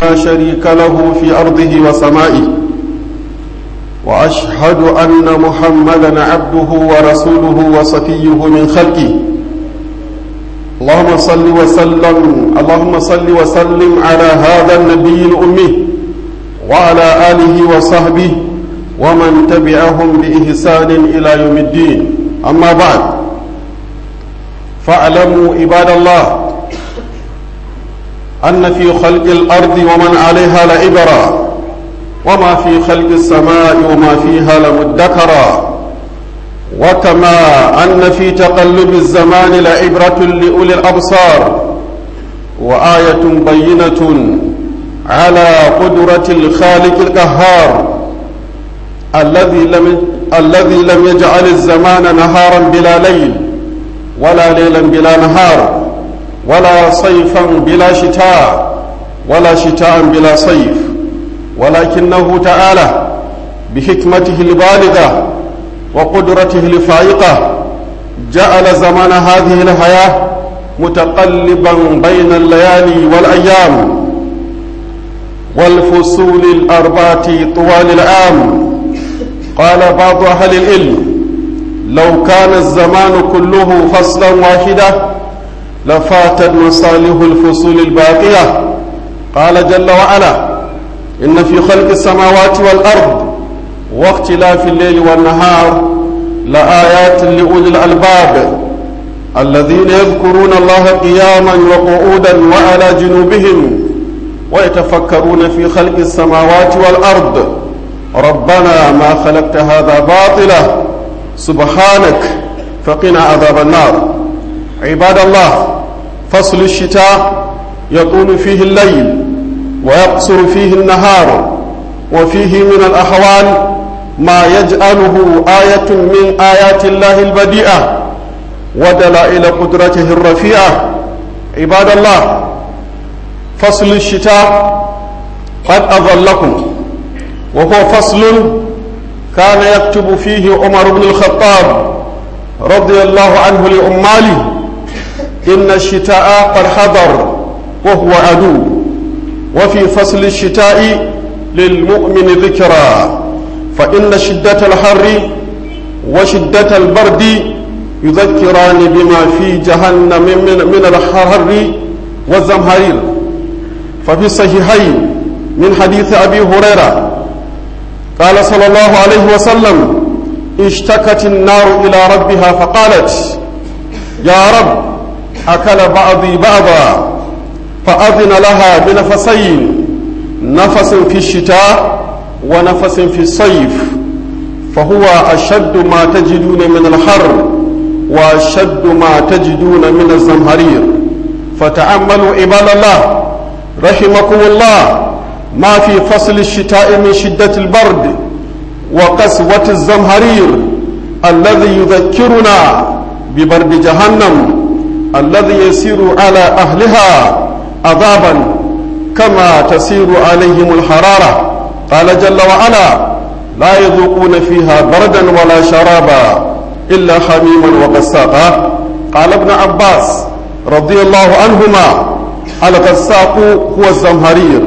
لا شريك له في أرضه وسمائه وأشهد أن محمدا عبده ورسوله وصفيه من خلقه اللهم صل وسلم اللهم صل وسلم على هذا النبي الأمي وعلى آله وصحبه ومن تبعهم بإحسان إلى يوم الدين أما بعد فاعلموا عباد الله أن في خلق الأرض ومن عليها لعبرا وما في خلق السماء وما فيها لمدكرا وكما أن في تقلب الزمان لعبرة لأولي الأبصار وآية بينة على قدرة الخالق القهار الذي لم الذي لم يجعل الزمان نهارا بلا ليل ولا ليلا بلا نهار ولا صيفا بلا شتاء ولا شتاء بلا صيف ولكنه تعالى بحكمته البالغة وقدرته الفائقة جعل زمان هذه الحياة متقلبا بين الليالي والأيام والفصول الأربعة طوال العام قال بعض أهل العلم لو كان الزمان كله فصلا واحدا لفاتت مصالح الفصول الباقية قال جل وعلا إن في خلق السماوات والأرض واختلاف الليل والنهار لآيات لأولي الألباب الذين يذكرون الله قياما وقعودا وعلى جنوبهم ويتفكرون في خلق السماوات والأرض ربنا ما خلقت هذا باطلا سبحانك فقنا عذاب النار عباد الله فصل الشتاء يطول فيه الليل ويقصر فيه النهار وفيه من الأحوال ما يجعله آية من آيات الله البديئة ودلائل قدرته الرفيعة عباد الله فصل الشتاء قد أظلكم وهو فصل كان يكتب فيه عمر بن الخطاب رضي الله عنه لأماله إن الشتاء قد حضر وهو عدو وفي فصل الشتاء للمؤمن ذكرى فإن شدة الحر وشدة البرد يذكران بما في جهنم من, من الحر والزمهرير ففي الصحيحين من حديث أبي هريرة قال صلى الله عليه وسلم اشتكت النار إلى ربها فقالت يا رب أكل بعضي بعضا فأذن لها بنفسين نفس في الشتاء ونفس في الصيف فهو أشد ما تجدون من الحر وأشد ما تجدون من الزمهرير فتأملوا عباد الله رحمكم الله ما في فصل الشتاء من شدة البرد وقسوة الزمهرير الذي يذكرنا ببرد جهنم الذي يسير على أهلها عذابا كما تسير عليهم الحرارة قال جل وعلا لا يذوقون فيها بردا ولا شرابا إلا حميما وغساقا قال ابن عباس رضي الله عنهما الغساق هو الزمهرير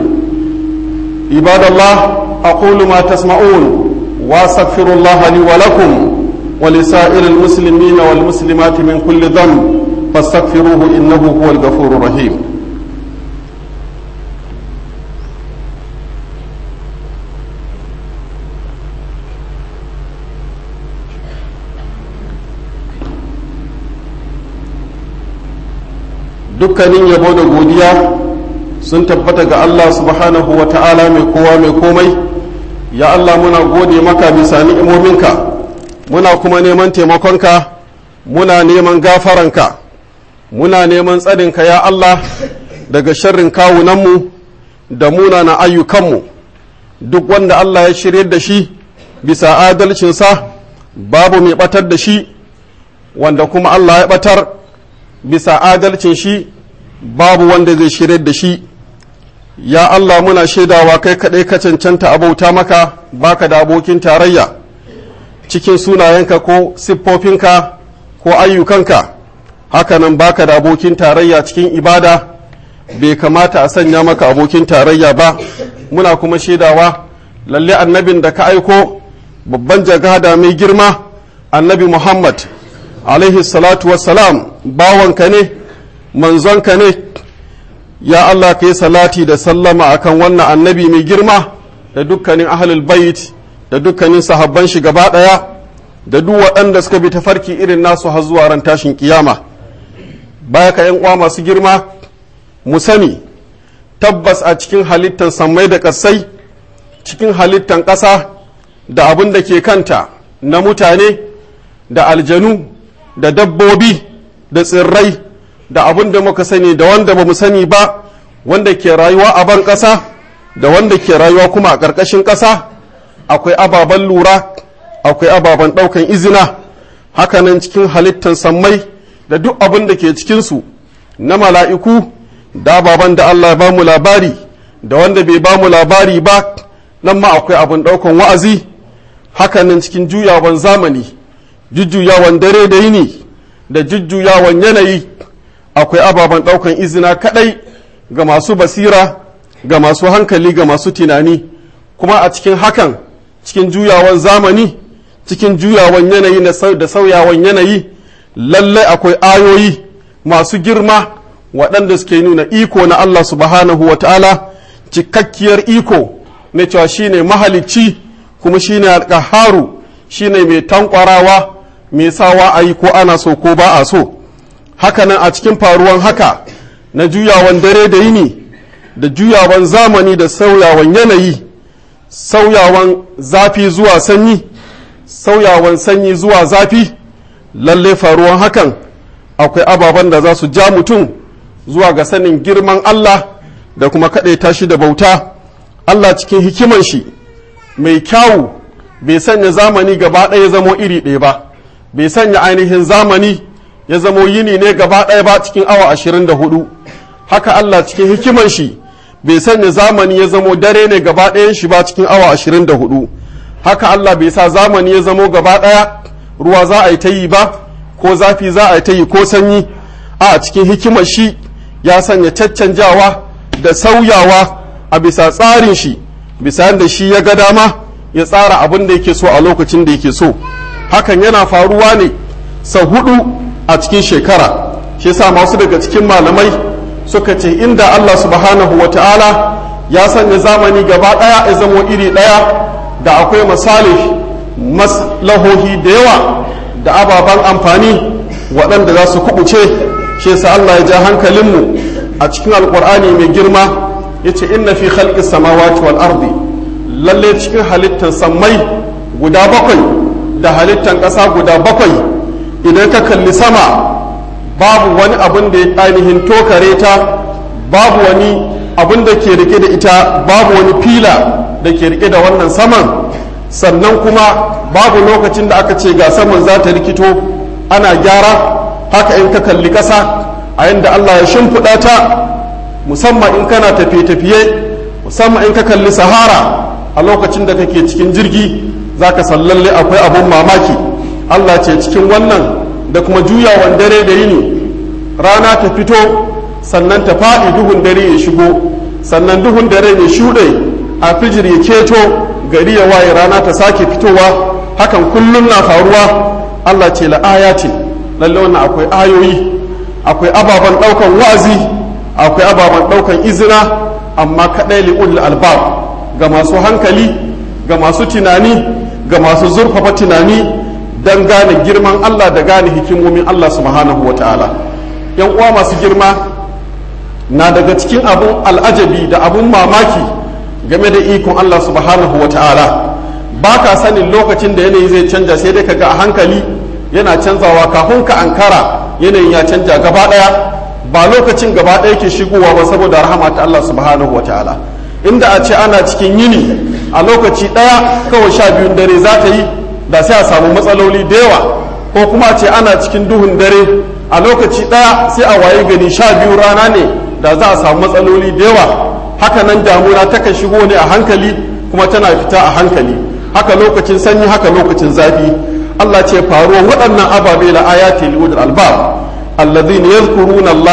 عباد الله أقول ما تسمعون واستغفر الله لي ولكم ولسائر المسلمين والمسلمات من كل ذنب فاستغفروه إنه هو الغفور الرحيم dukkanin yabo da godiya sun tabbata ga Allah subhanahu wa ta'ala mai kowa mai komai ya Allah muna gode maka bisa ni'imominka muna kuma neman taimakonka muna neman gafaranka muna neman tsarinka ya Allah daga sharrin kawunanmu da munana ayyukanmu duk wanda Allah ya shirye da shi bisa adalcinsa babu mai batar da shi wanda kuma Allah ya batar bisa adalcin shi babu wanda zai shirye da shi ya Allah muna shaidawa kai kaɗai ka cancanta abauta maka baka da abokin tarayya cikin sunayenka ko siffofinka ko ayyukanka hakanan baka da abokin tarayya cikin ibada bai kamata a sanya maka abokin tarayya ba muna kuma shaidawa lalle annabin da ka aiko babban jagada mai girma annabi muhammad alaihi salatu wassalam bawanka ne manzonka ne ya allah ka yi salati da sallama akan wannan annabi mai girma da dukkanin ahlul bait da dukkanin sahabban shi gaba ɗaya da duk waɗanda suka bi tafarki irin nasu har zuwa ran tashin kiyama baya ka uwa masu girma mu sani tabbas a cikin halittan sammai da ƙasai cikin halittan ƙasa da abin da ke kanta na mutane da aljanu da dabbobi da tsirrai da abin da muka sani da wanda ba mu sani ba wanda ke rayuwa a ban ƙasa da wanda ke rayuwa kuma a ƙarƙashin ƙasa akwai ababen lura akwai ababen ɗaukan izina hakanan cikin halittan sammai da duk abin da ke cikinsu na mala'iku da ababen da Allah ba mu labari da wanda bai ba mu labari ba nan ma akwai abin ɗaukan wa'azi hakanan cikin juyawan zamani jujjuyawan dare da yini da jujjuyawan yanayi akwai ababen ɗaukan izina kaɗai ga masu basira ga masu hankali ga masu tunani kuma a cikin hakan cikin juyawan zamani cikin juyawan yanayi da sauyawan yanayi lallai akwai ayoyi masu girma waɗanda suke nuna iko na Allah subhanahu wa ta'ala cikakkiyar iko na cewa shine mahalicci kuma shine alƙaharu shine mai tankwarawa mai sawa a yi ko ana so ko ba a so hakanan a cikin faruwan haka na juyawan dare da yini da juyawan zamani da sauyawan yanayi sauyawan zafi zuwa sanyi sauyawan sanyi zuwa zafi lalle faruwan hakan akwai ababen da za su ja mutum zuwa ga sanin girman Allah da kuma kaɗaita shi da bauta Allah cikin hikiman shi mai kyawu bai sanya zamani gaba ɗaya zamo iri ɗaya ba bai sanya ainihin zamani ya zamo yini ne gaba ɗaya ba cikin awa ashirin da hudu haka Allah cikin hikiman shi bai sanya zamani ya zamo dare ne gaba ɗayan shi ba cikin awa ashirin da hudu haka Allah bai sa zamani ya zamo gaba ɗaya ruwa za a yi ta yi ba ko zafi za a yi ta yi ko sanyi a cikin hikimar shi ya sanya caccanjawa da sauyawa a bisa tsarin shi bisa yadda shi ya ga dama ya tsara abin da yake so a lokacin da yake so hakan yana faruwa ne sau hudu a cikin shekara shi sa masu daga cikin malamai suka ce inda Allah subhanahu wa ta'ala ya sanya zamani gaba ɗaya ya zamo iri ɗaya da akwai misali maslahohi da yawa da ababen amfani waɗanda za su kubuce shi sa Allah ya ja hankalinmu a cikin alkur'ani mai girma ya ce inna fi khalqis samawati wal ardi lalle cikin halittan sammai guda bakwai da halittan ƙasa guda bakwai idan ka kalli sama babu wani abin da ya ainihin tokare ta babu wani abin da ke rike da ita babu wani fila da ke rike da wannan saman sannan kuma babu lokacin da aka ce ga saman za ta rikito ana gyara haka in ka kalli ƙasa a yadda Allah ya shimfiɗa ta musamman in kana tafiye-tafiye musamman in ka kalli sahara a lokacin da kake cikin jirgi za ka sallalle akwai abun mamaki Allah ce cikin wannan da kuma juyawan dare da yini rana ta fito sannan ta faɗi duhun dare ya shigo sannan duhun dare ya shuɗe a fijir ya keto gari ya waye rana ta sake fitowa hakan kullum na faruwa Allah ce la'ayatin lalle wannan akwai ayoyi akwai ababen ɗaukan wa'azi akwai ababen ɗaukan izina amma kaɗai li'ul albab ga masu hankali ga masu tunani ga masu zurfafa tunani don gane girman Allah da gane hikimomin Allah subhanahu wa ta'ala yan uwa masu girma na daga cikin abun al'ajabi da abun mamaki game da ikon Allah subhanahu wa ta'ala ba ka sanin lokacin da yanayi zai canja sai dai ka ga a hankali yana canzawa kafin ka ankara yanayin ya canja gaba daya ba lokacin gaba daya ke shigowa ba saboda rahama ta Allah subhanahu wa ta'ala inda a ce ana cikin yini a lokaci daya kawai sha biyun dare za ta yi da sai a samu matsaloli da yawa ko kuma a ce ana cikin duhun dare a lokaci daya sai a waye gani sha biyu rana ne da za a samu matsaloli da yawa haka nan damuna takan shigo ne a hankali kuma tana fita a hankali haka lokacin sanyi haka lokacin zafi Allah ce faruwan waɗannan ababe la ayati lil albab alladhina yadhkuruna Allah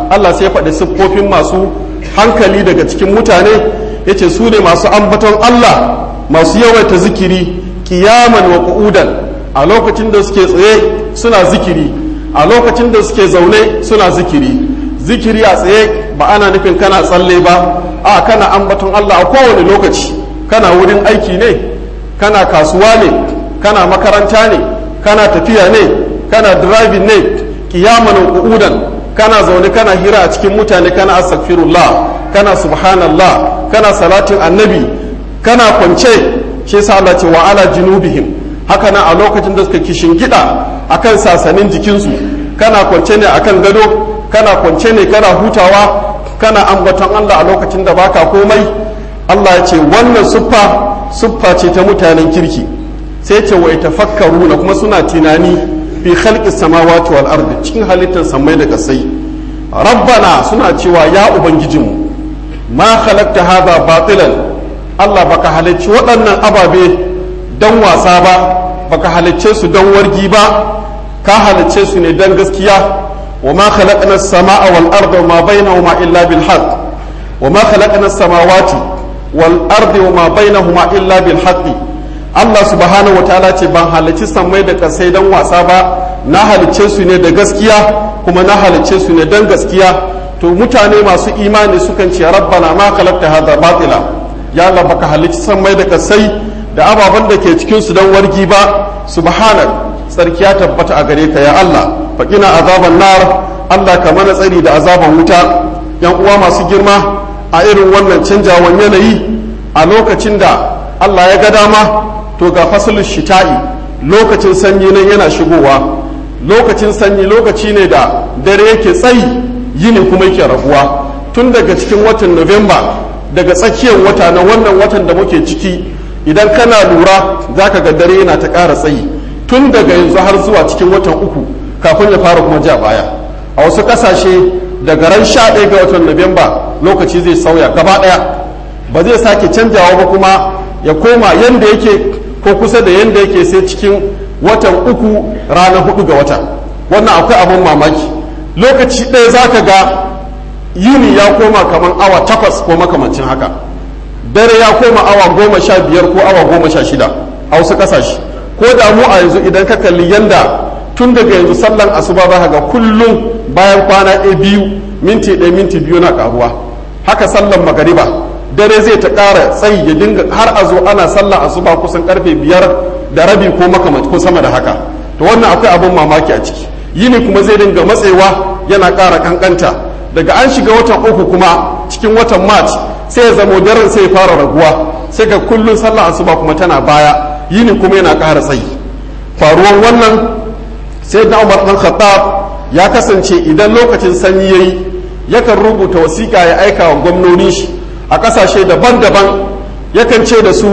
Allah sai ya faɗi siffofin masu hankali daga cikin mutane yace su ne masu ambaton Allah masu yawaita zikiri kiyaman wa qu'udan a lokacin da suke tsaye suna zikiri a lokacin da suke zaune suna zikiri zikiri a tsaye ba ana nufin kana tsalle ba a kana ambaton Allah a kowane lokaci kana wurin aiki ne kana kasuwa ne kana makaranta ne kana tafiya ne kana driving ne kiyaman qu'udan kana zaune kana hira a cikin mutane kana astaghfirullah kana subhanallah kana salatin annabi kana kwance shi yasa Allah ce wa ala junubihim haka nan a lokacin da suka kishin gida akan sasanin jikinsu kana kwance ne akan gado kana kwance ne kana hutawa kana ambaton Allah a lokacin da baka komai Allah ya ce wannan suffa suffa ce ta mutanen kirki sai ce wa tafakkaruna kuma suna tunani fi khalqi samawati wal ardi cikin halittar samai da kasai rabbana suna cewa ya ubangijinmu ma khalaqta hadha batilan Allah baka halicci waɗannan ababe don wasa ba baka halicce su don wargi ba ka halicce su ne don gaskiya wa ma khalaqna as-samaa wal arda wa ma bainahuma illa bil haqq wa ma khalaqna as-samawati wal ardi wa ma bainahuma illa bil haqq Allah subhanahu wataala ce ban halicci sammai da kasai don wasa ba na halicce su ne da gaskiya kuma na halicce su ne don gaskiya to mutane masu imani sukan ce rabbana ma khalaqta hadha batila ya Allah baka halicci sammai da kasai da ababen da ke cikin su don wargi ba subhanak tsarki ya tabbata a gare ka ya Allah faqina azaban nar Allah ka mana tsari da azaban wuta yan uwa masu girma a irin wannan canjawan yanayi a lokacin da Allah ya ga dama to ga fasalin shita'i lokacin sanyi nan yana shigowa lokacin sanyi lokaci ne da dare yake tsayi yini kuma yake rabuwa tun daga cikin watan Nuwamba daga tsakiyar wata na wannan watan da muke ciki idan kana lura za ka ga dare yana ta ƙara tsayi tun daga yanzu har zuwa cikin watan uku kafin ya fara kuma ja baya a wasu ƙasashe daga ran sha ɗaya ga watan Nuwamba lokaci zai sauya gaba ɗaya ba zai sake canjawa ba kuma ya koma yanda yake ko kusa da yanda yake sai cikin watan uku ranar hudu ga wata wannan akwai abin mamaki lokaci ɗaya za ka ga yini ya koma kamar awa takwas ko makamancin haka dare ya koma awa goma sha biyar ko awa goma sha shida a wasu ƙasashe ko da mu a yanzu idan ka kalli yanda tun daga yanzu sallan asuba za ga kullum bayan kwana ɗaya biyu minti ɗaya minti biyu na ƙaruwa haka sallan magariba dare zai ta ƙara tsayi ya dinga har a zo ana sallan asuba kusan karfe biyar da rabi ko makamanci ko sama da haka to wannan akwai abin mamaki a ciki yini kuma zai dinga matsewa yana ƙara kankanta daga an shiga watan uku kuma cikin watan march sai ya zamo daren sai ya fara raguwa sai ga kullun sallah asuba kuma tana baya yini kuma yana ƙara tsayi faruwan wannan sai da umar dan khattab ya kasance idan lokacin sanyi yayi yakan rubuta wasiƙa ya aika wa gwamnonin shi a ƙasashe daban-daban yakan ce da su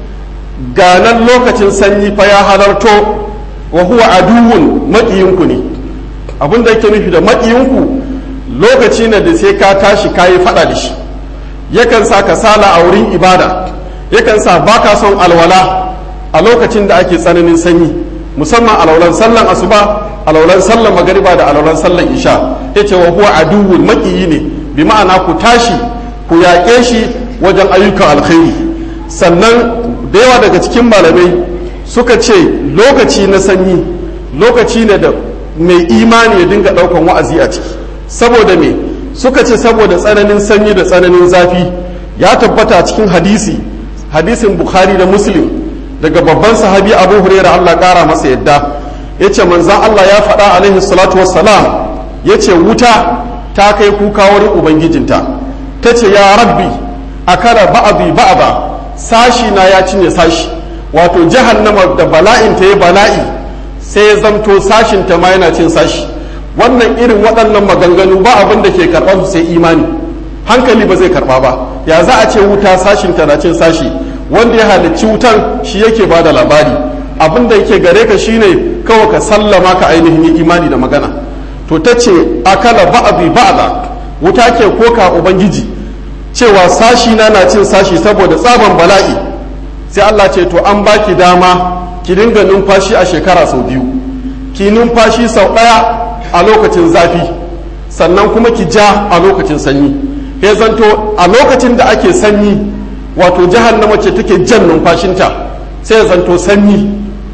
ganan lokacin sanyi fa ya halarto wa huwa aduwwun maƙiyinku ne abin da yake nufi da maƙiyinku lokaci ne da sai ka tashi kayi faɗa da shi yakan sa kasala a wurin ibada yakan sa baka son alwala a lokacin da ake tsananin sanyi musamman alaulan sallan asuba alaulan sallan magariba da alaulan sallan isha yace wa huwa aduwwun maƙiyi ne bi ma'ana ku tashi ku yaƙe shi wajen ayyukan alkhairi sannan da yawa daga cikin malamai suka ce lokaci na sanyi lokaci ne da mai imani ya dinga ɗaukan wa'azi a ciki saboda me suka ce saboda tsananin sanyi da tsananin zafi ya tabbata cikin hadisi hadisin bukhari da muslim daga babban sahabi abu huraira allah ƙara masa yadda ya ce manzan allah ya faɗa alaihi salatu wassalam ya ce wuta ta kai kuka wurin ubangijinta ta ce ya rabbi akala ba'abi ba'aba sashi na ya cinye sashi wato jahannama da bala'in ta yi bala'i sai ya zamto sashin ta ma yana cin sashi wannan irin waɗannan maganganu ba abin da ke karɓar su sai imani hankali ba zai karɓa ba ya za a ce wuta sashin ta na cin sashi wanda ya halicci wutan shi yake ba da labari abin da yake gare ka shine kawai ka sallama ka ainihin imani da magana to ta ce akala ba'abi ba'da wuta ke koka ubangiji cewa sashi na na cin sashi saboda tsaban bala'i sai Allah ce to an baki dama ki dinga numfashi a shekara sau biyu ki numfashi sau ɗaya a lokacin zafi sannan kuma ki ja a lokacin sanyi ya zanto a lokacin da ake sanyi wato jahannama ce take jan numfashinta sai ya zanto sanyi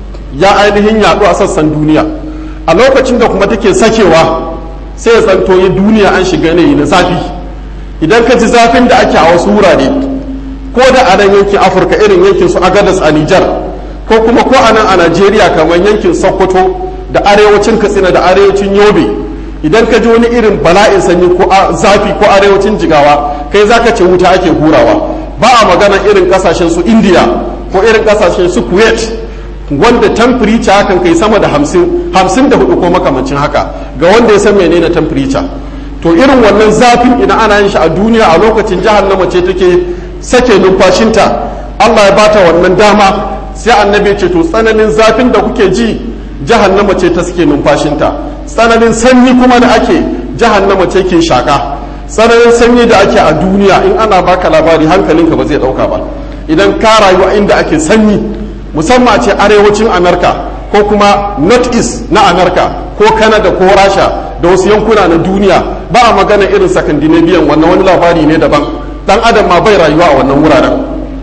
ya ainihin yaɗu a sassan duniya a lokacin da kuma take sakewa sai ya zanto ya duniya an shiga yanayi na zafi idan ka ji zafin da ake a wasu wurare ko da a nan yankin afirka irin yankin su agadas a nijar ko kuma ko a nan a najeriya kamar yankin sokoto da arewacin katsina da arewacin yobe idan ka ji wani irin bala'in sanyi ko zafi ko arewacin jigawa kai zaka ce wuta ake hurawa ba a magana irin kasashen su indiya ko irin kasashen su kuwait wanda temperature hakan kai sama da hamsin hamsin da hudu ko makamancin haka ga wanda ya san menene temperature to irin wannan zafin idan ana yin shi a duniya a lokacin jahannama ce take sake numfashinta allah ya bata wannan dama sai annabi ce to tsananin zafin da kuke ji jahannama ce ta suke numfashinta tsananin sanyi kuma da ake jahannama ce ke shaka tsananin sanyi da ake a duniya in ana baka labari hankalinka ba zai dauka ba idan ka rayu a inda ake sanyi musamman ce arewacin amerika ko kuma north east na amerika ko canada ko rasha da wasu yankuna na duniya ba a magana irin sakandinabiyan wannan wani labari ne daban dan adam ma bai rayuwa a wannan wuraren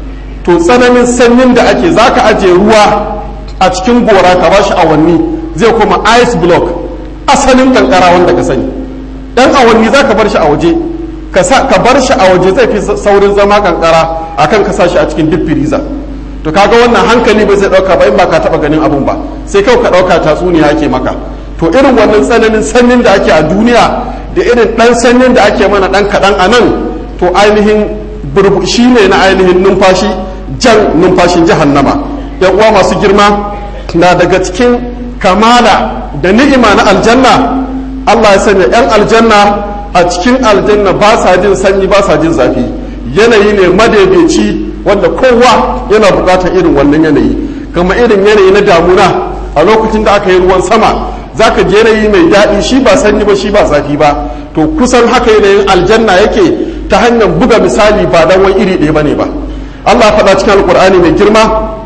to tsananin sanyin da ake zaka ajiye ruwa a cikin gora ka ba shi awanni zai kuma ice block asalin kankara wanda ka sani dan awanni za ka bar shi a waje ka bar shi a waje zai fi saurin zama kankara akan ka sa shi a cikin duk firiza to kaga wannan hankali bai zai dauka ba in ba ka taba ganin abun ba sai kawai ka dauka tatsuniya ake maka to irin wannan tsananin sanyin da ake a duniya da irin dan sanyin da ake mana dan kadan a nan to ainihin burbushi ne na ainihin numfashi jan numfashin jahannama yan uwa masu girma na daga cikin kamala da ni'ima na aljanna Allah ya sanya yan aljanna a cikin aljanna ba sa jin sanyi ba sa jin zafi yanayi ne madaidaici wanda kowa yana bukatar irin wannan yanayi kama irin yanayi na damuna a lokacin da aka yi ruwan sama zaka ji yanayi mai daɗi shi ba sanyi ba shi ba zafi ba to kusan haka yanayin aljanna yake ta hanyar buga misali ba dan wani iri ɗaya bane ba Allah faɗa cikin alkur'ani mai girma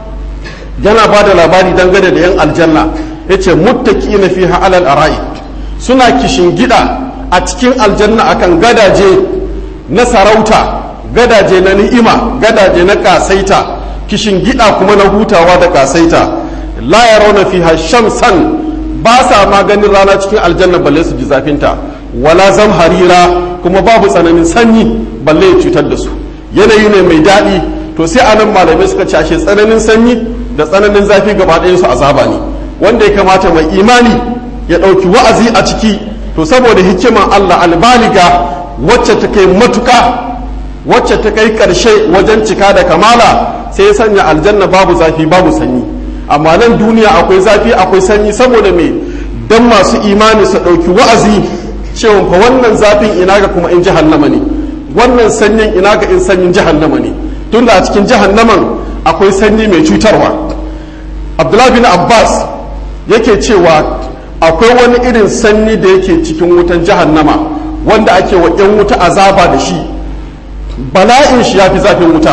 yana ba da labari dangane da yan aljanna yace muttaqina fiha alal ara'i suna kishin gida a cikin aljanna akan gadaje na sarauta gadaje na ni'ima gadaje na kasaita kishin gida kuma na hutawa da kasaita la yarawna fiha shamsan ba sa ma ganin rana cikin aljanna balle su ji zafinta wala zamharira kuma babu tsananin sanyi balle ya cutar da su yanayi ne mai daɗi to sai anan malamai suka ce ashe tsananin sanyi da tsananin zafi gaba ɗayan su azaba ne wanda ya kamata mai imani ya ɗauki wa'azi a ciki to saboda hikiman Allah albaliga wacce ta kai matuka wacce ta kai ƙarshe wajen cika da kamala sai ya sanya aljanna babu zafi babu sanyi amma nan duniya akwai zafi akwai sanyi saboda me dan masu imani su ɗauki wa'azi cewa fa wannan zafin ina ga kuma in jahannama ne wannan sanyin ina ga in sanyin jahannama ne tunda a cikin jahannaman akwai sanyi mai cutarwa abdullahi bin abbas yake cewa akwai wani irin sanyi da yake cikin wutan jahannama wanda ake wa 'yan wuta azaba da shi bala'in shi ya fi zafin wuta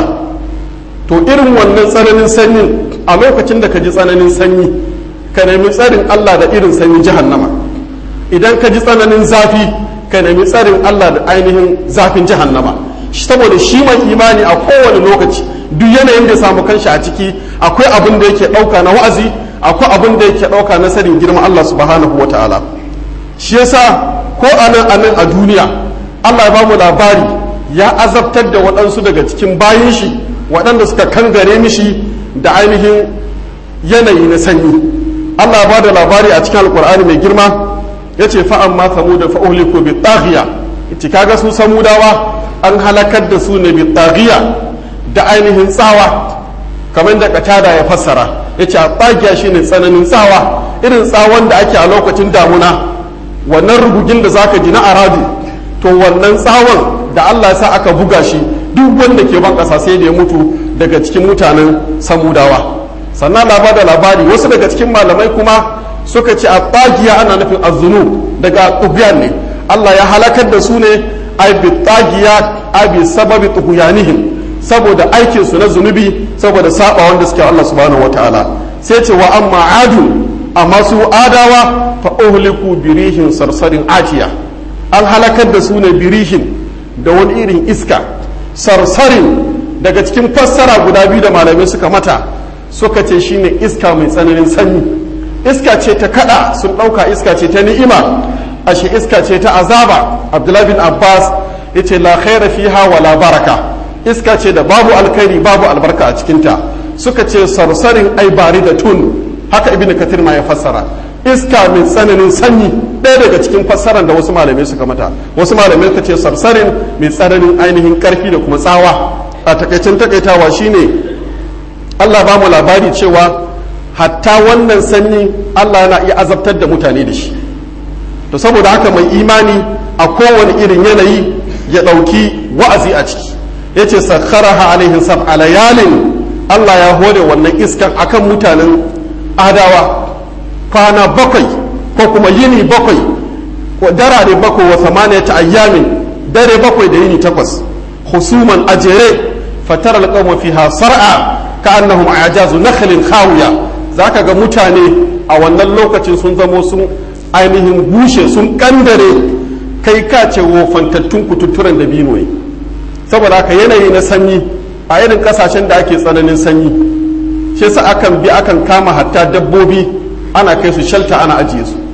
to irin wannan tsananin sanyin a lokacin da ka ji tsananin sanyi ka nemi tsarin allah da irin sanyin jahannama idan ka ji tsananin zafi ka nemi tsarin allah da ainihin zafin jahannama saboda shi mai imani a kowane lokaci duk yanayin da ya samu kanshi a ciki akwai abin da yake ɗauka na wa'azi akwai abin da yake ɗauka na sanin girman Allah subhanahu wa ta'ala shi yasa ko anan anan a duniya Allah ya ba mu labari ya azabtar da waɗansu daga cikin bayan shi waɗanda suka kangare mishi da ainihin yanayi na sanyi Allah ya ba da labari a cikin alkur'ani mai girma ya ce fa'an ma samuda fa'uliku bi taghiya ita kaga su samudawa an halakar da su ne bi taghiya da ainihin tsawa kamar da katada ya fassara ya ce a tsagiya shi ne tsananin tsawa irin tsawon da ake a lokacin damuna wannan rugugin da zaka ji na aradu to wannan tsawon da allah ya sa aka buga shi duk wanda ke ban ƙasa sai da ya mutu daga cikin mutanen samudawa sannan laba da labari wasu daga cikin malamai kuma suka ce a tsagiya ana nufin azunu daga tubiyan ne allah ya halakar da su ne ai bi tsagiya ai bi sababi tuhuyanihim saboda aikinsu na zunubi saboda saba wanda suke Allah subhanahu wataala sai ce wa amma adu amma su adawa fa uhliku birihin sarsarin atiya an halakar da su ne birihin da wani irin iska sarsarin daga cikin fassara guda biyu da malamai suka mata suka ce shine iska mai tsananin sanyi iska ce ta kada sun ɗauka iska ce ta ni'ima ashe iska ce ta azaba abdullahi bin abbas ya ce la khaira fiha wala baraka iska ce da babu alkhairi babu albarka a cikinta suka ce sarsarin ai bari da tun haka ibn katir ma ya fassara iska mai tsananin sanyi ɗaya daga cikin fassarar da wasu malamai suka mata wasu malamai suka ce sarsarin mai tsananin ainihin karfi da kuma tsawa a takaicin takaitawa shine Allah ba mu labari cewa hatta wannan sanyi Allah yana iya azabtar da mutane da shi to saboda haka mai imani a kowane irin yanayi ya ɗauki wa'azi a ciki ya ce sakharaha alaihin sab'a layalin Allah ya hore wannan iskan akan mutanen adawa kwana bakwai ko kuma yini bakwai ko darare bakwai wa samaniyata ayyamin dare bakwai da yini takwas husuman ajere fatar alƙawma fiha sar'a ka'annahum ajazu nakhlin khawiya zaka ga mutane a wannan lokacin sun zamo sun ainihin bushe sun kandare kai ka ce wofantattun kututturen da bino ne saboda haka yanayi na sanyi a irin kasashen da ake tsananin sanyi shi sa akan bi akan kama hatta dabbobi ana kai su shalta ana ajiye su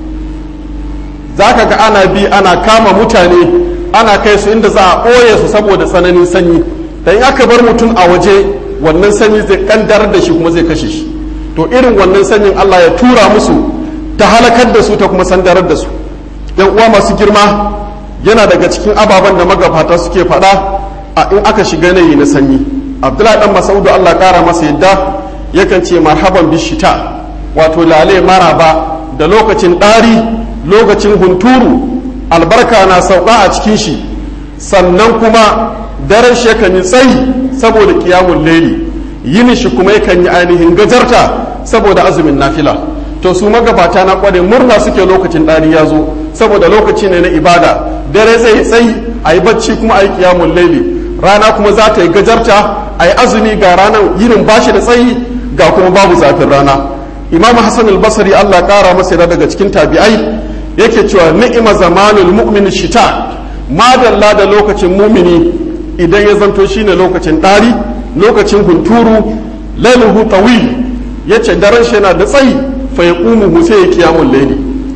za ka ga ana bi ana kama mutane ana kai su inda za a ɓoye su saboda tsananin sanyi da in aka bar mutum a waje wannan sanyi zai kandar da shi kuma zai kashe shi to irin wannan sanyin allah ya tura musu ta halakar da su ta kuma sandarar da su yan uwa masu girma yana daga cikin ababen da magabata suke faɗa a in aka shiga yanayi na sanyi abdullahi dan masaudu allah kara masa yadda yakan ce marhaban bishita wato lale maraba da lokacin ɗari lokacin hunturu albarka na sauka a cikin shi sannan kuma daren shi yakan yi tsayi saboda kiyamun laili yini shi kuma yakan yi ainihin gajarta saboda azumin nafila to su magabata na kware murna suke lokacin ɗari ya zo saboda lokaci ne na ibada dare zai yi tsayi a yi bacci kuma a yi kiyamun laili rana kuma za ta yi gajarta a yi azumi ga ranar yinin bashi da tsayi ga kuma babu zafin rana imam hassan al-basri allah kara masa daga cikin tabi'ai yake cewa ni'ima zamanul mu'min shita madalla da lokacin mumini idan ya zanto shine lokacin ɗari lokacin hunturu lailuhu tawil yace daren shi yana da tsayi fa yaqumu sai ya kiyamul layli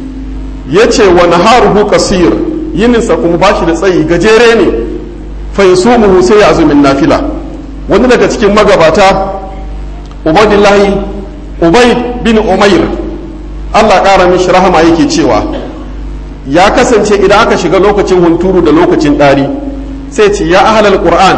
yace wa naharuhu qasir yininsa kuma bashi da tsayi gajere ne fa yasumuhu sai ya azumin nafila wani daga cikin magabata ubadillahi ubayd bin umair Allah ƙara mishi rahama yake cewa ya kasance idan aka shiga lokacin hunturu da lokacin ɗari sai ce ya ahalal qur'an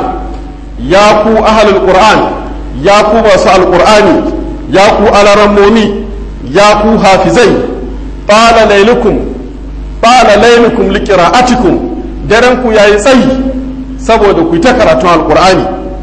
ya ku ahalal qur'an ya ku masu alqur'ani ya ku alarammomi ya ku hafizai qala lailukum qala lailukum liqira'atikum daren ku yayi tsayi saboda ku ta karatun alqur'ani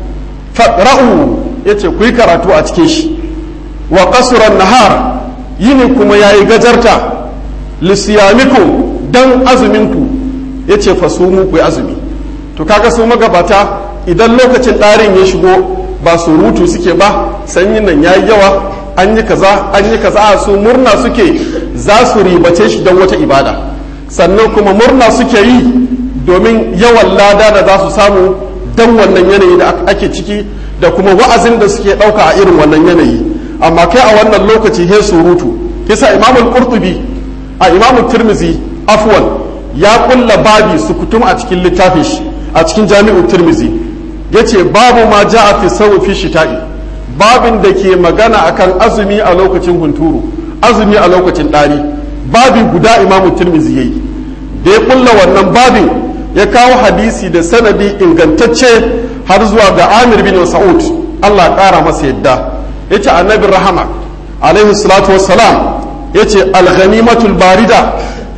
faqra'u yace ku yi karatu a cikin shi wa qasran nahar yini kuma yayi gajarta lisiyamikum dan azuminku yace fasumu ku yi azumi to kaga su magabata idan lokacin ɗarin ya shigo ba surutu suke ba sanyin nan yayi yawa an yi kaza an yi kaza a su murna suke za su ribace shi don wata ibada sannan kuma murna suke yi domin yawan lada da za su samu don wannan yanayi da ake ciki da kuma wa'azin da suke ɗauka a irin wannan yanayi amma kai a wannan lokaci he surutu kisa imamul qurtubi a imamul tirmizi afwan ya kulla babi sukutum a cikin littafin shi a cikin jami'ul tirmizi yace babu ma ja'a fi sawu fi shita'i babin da ke magana akan azumi a lokacin hunturu azumi a lokacin ɗari babi guda imamu tirmizi yayi da ya kulla wannan babin ya kawo hadisi da sanadi ingantacce har zuwa ga amir bin sa'ud Allah ƙara masa yadda yace annabi rahama alaihi salatu wassalam yace al-ghanimatul barida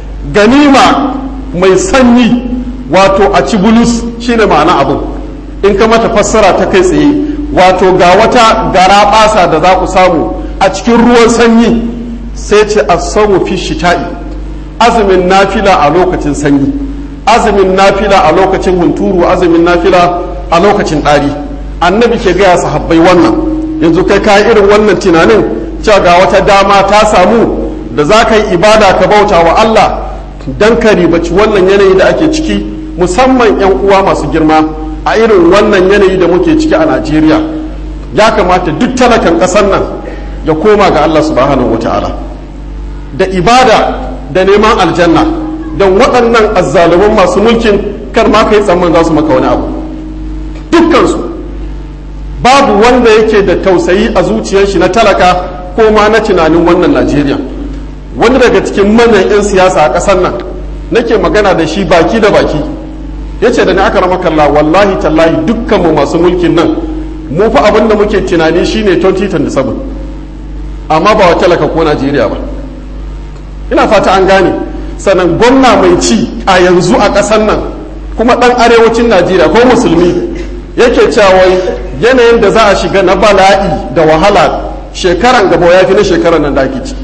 ganima mai sanyi wato a ci bulus shine ma'ana abu in ka mata fassara ta kai tsaye wato ga wata gara basa da za ku samu a cikin ruwan sanyi sai ce asamu fi shita'i azumin nafila a lokacin sanyi azumin nafila a lokacin hunturu azumin nafila a lokacin ɗari annabi ke gaya sahabbai wannan yanzu kai ka irin wannan tunanin cewa ga wata dama ta samu da za ka yi ibada ka bauta wa Allah don ka ribaci wannan yanayi da ake ciki musamman 'yan uwa masu girma a irin wannan yanayi da muke ciki a najeriya ya kamata duk talakan ƙasar nan ya koma ga allah subhanahu wa ta'ala da ibada da neman aljanna don waɗannan azzaluman masu mulkin kar ma ka yi tsamman za su maka wani abu dukkansu babu wanda yake da tausayi a zuciyar shi na talaka ko ma na tunanin wannan najeriya wani daga cikin manyan 'yan siyasa a ƙasar nan nake magana da shi baki da baki ya ce da ni aka rama kalla wallahi tallahi dukkanmu masu mulkin nan mu fa abin da muke tunani shine 2027 amma ba wa talaka ko najeriya ba ina fata an gane sannan gwamna mai ci a yanzu a ƙasar nan kuma ɗan arewacin najeriya ko musulmi yake cewa yanayin da za a shiga na bala'i da wahala shekaran gaba ya fi na shekaran nan da ake ciki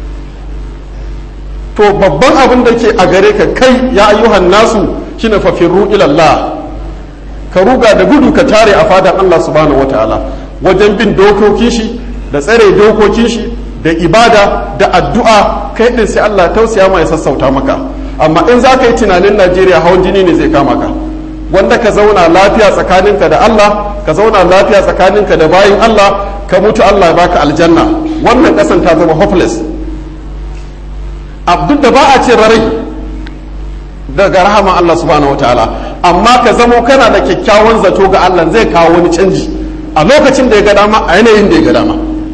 to babban abin da ke a gare ka kai ya ayyuhan nasu shine fafirru ilallah ka ruga da gudu ka tare a fadan Allah subhanahu wataala wajen bin dokokin shi da tsare dokokin shi da ibada da addu'a kai din sai Allah tausaya mai sassauta maka amma in za ka yi tunanin Najeriya hawan jini ne zai kama ka wanda ka zauna lafiya tsakaninka da Allah ka zauna lafiya tsakaninka da bayin Allah ka mutu Allah ya baka aljanna wannan kasan ta zama hopeless duk da ba a ce rarai daga rahama Allah subhanahu wataala amma ka zamo kana da kyakkyawan zato ga Allah zai kawo wani canji a lokacin da ya ga dama a yanayin da ya ga dama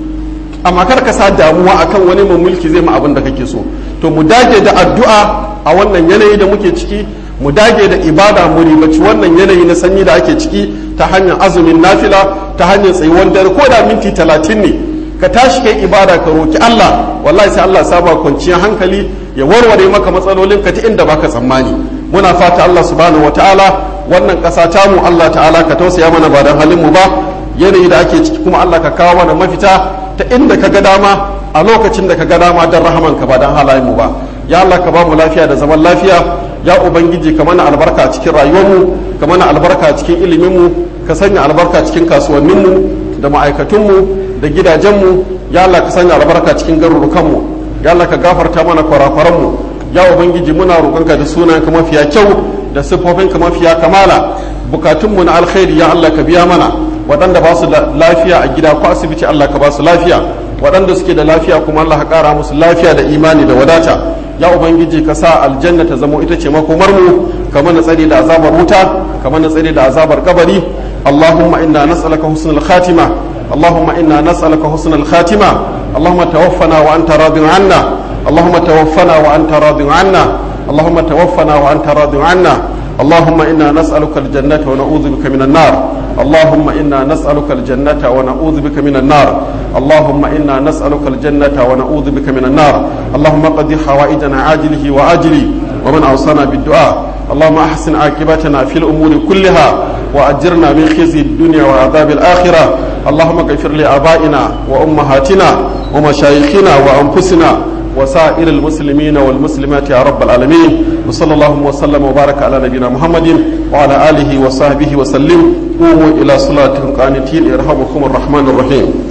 amma kar ka sa damuwa akan wani mai mulki zai ma abin da kake so to mu dage da addu'a a wannan yanayi da muke ciki mu dage da ibada mu ribaci wannan yanayi na sanyi da ake ciki ta hanyar azumin nafila ta hanyar tsayuwar dare ko da minti talatin ne ka tashi kai ibada ka roki Allah wallahi sai Allah saba kwanciyar hankali ya warware maka matsalolin ka ta inda baka tsammani muna fata Allah subhanahu wataala wannan ƙasa ta mu Allah ta'ala ka tausaya mana ba dan halin mu ba yanayi da ake ciki kuma Allah ka kawo mana mafita ta inda ka ga dama a lokacin da ka ga dama dan rahaman ka ba dan halayen mu ba ya Allah ka ba mu lafiya da zaman lafiya ya ubangiji ka mana albarka a cikin rayuwarmu ka mana albarka a cikin iliminmu ka sanya albarka cikin kasuwanninmu da ma'aikatunmu da gidajenmu ya Allah ka sanya albarka cikin garurukanmu ya Allah ka gafarta mana kwarakwaranmu ya ubangiji muna roƙonka da sunanka mafiya kyau da siffofinka mafiya kamala bukatunmu na alkhairi ya Allah ka biya mana waɗanda ba su da lafiya a gida ko asibiti Allah ka ba su lafiya waɗanda suke da lafiya kuma Allah ka ƙara musu lafiya da imani da wadata ya ubangiji ka sa aljanna ta zamo ita ce makomar mu ka mana tsare da azabar wuta ka mana tsare da azabar kabari allahumma inna nas'aluka husnul khatima اللهم إنا نسألك حسن الخاتمة اللهم توفنا وأنت راض عنا اللهم توفنا وأنت راض عنا اللهم توفنا وأنت راض عنا اللهم إنا نسألك الجنة ونعوذ بك من النار اللهم إنا نسألك الجنة ونعوذ بك من النار اللهم إنا نسألك الجنة ونعوذ بك من النار اللهم قد حوائجنا عاجله وآجله ومن أوصانا بالدعاء اللهم أحسن عاقبتنا في الأمور كلها وأجرنا من خزي الدنيا وعذاب الآخرة اللهم اغفر لآبائنا وأمهاتنا ومشايخنا وأنفسنا وسائر المسلمين والمسلمات يا رب العالمين وصلى الله وسلم وبارك على نبينا محمد وعلى آله وصحبه وسلم قوموا إلى صلاتكم قانتين يرحمكم الرحمن الرحيم